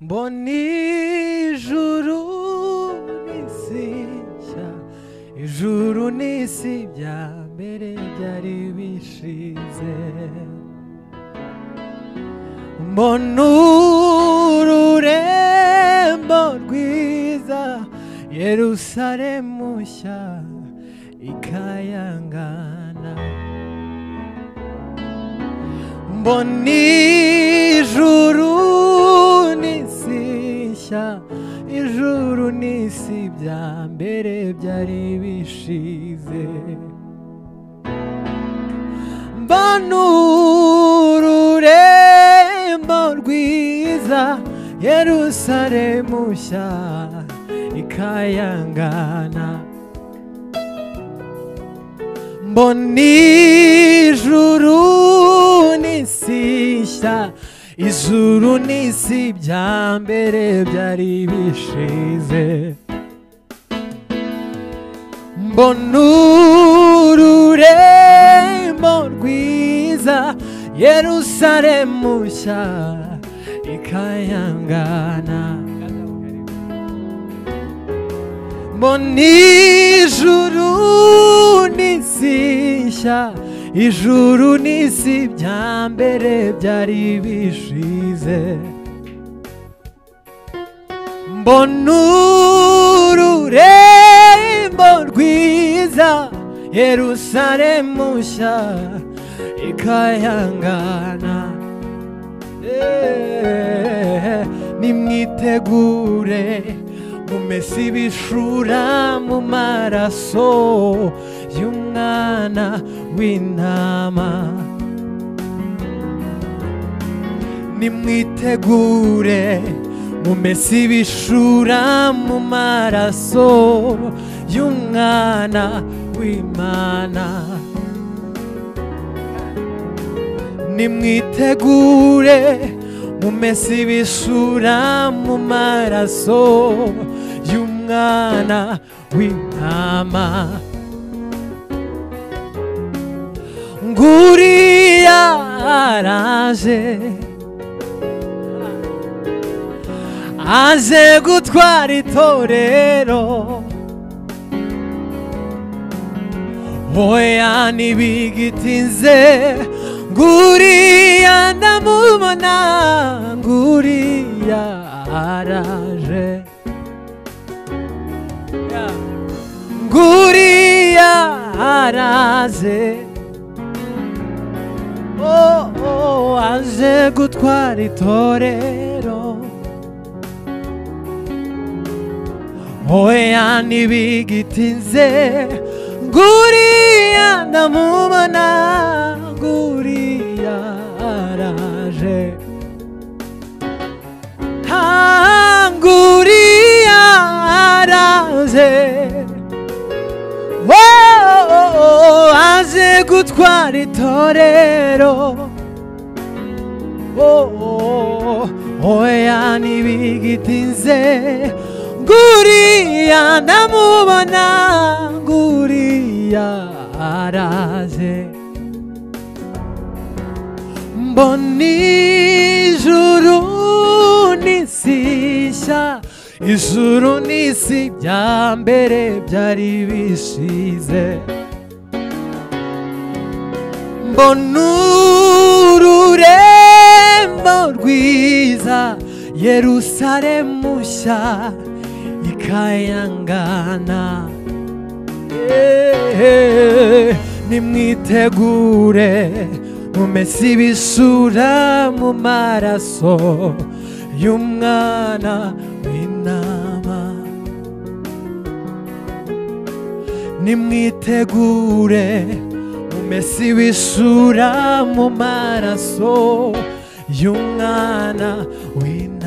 mbona ijuru nisishya ijuru n'isi bya mbere byari bishize mbona ururembo rwiza yerusalemu nshya ikayangana mbona ijuru n'isi nshya ijuru n'isi bya mbere byari bishize mbona ururembo rwiza yerusalemu nshya ikayangana mbona ijuru n'isi nshya ijuru n'isi bya mbere byari bishize mbona ururembo rwiza yerusalemu nshya ikayangana mbona ijuru n'isi nshya ijuru n'isi bya mbere byari bishize mbona ururembo rwiza yerusalemu nshya ikayangana Eh, nimwitegure mumese ibishura mu maraso y'umwana w'intama nimwitegure mumese ibishura mu maraso y'umwana w'imana nimwitegure mumese ibisura mu maraso y'umwana w'intama nguriya araje aje gutwara itorero oya ntibigitinze nguriya ndamubona nguriya araje nguriya araze oh, oh, aje gutwara itorero oya ntibigitinze nguriya ndamubona nguriya araje Ah, nguriya araje Oh, oh, oh, aje gutwara itorero oh, oh, oya ntibigitinze nguriya ndamubona nguriya araje mbona ijuru n'isi nshya ijuru n'isi bya mbere byari bishize mbona ururembo rwiza yerusalemu nshya ikayangana Eh, nimwitegure mumese ibisura mu maraso y'umwana w'intama nimwitegure mumese ibisura mu maraso y'umwana w'intama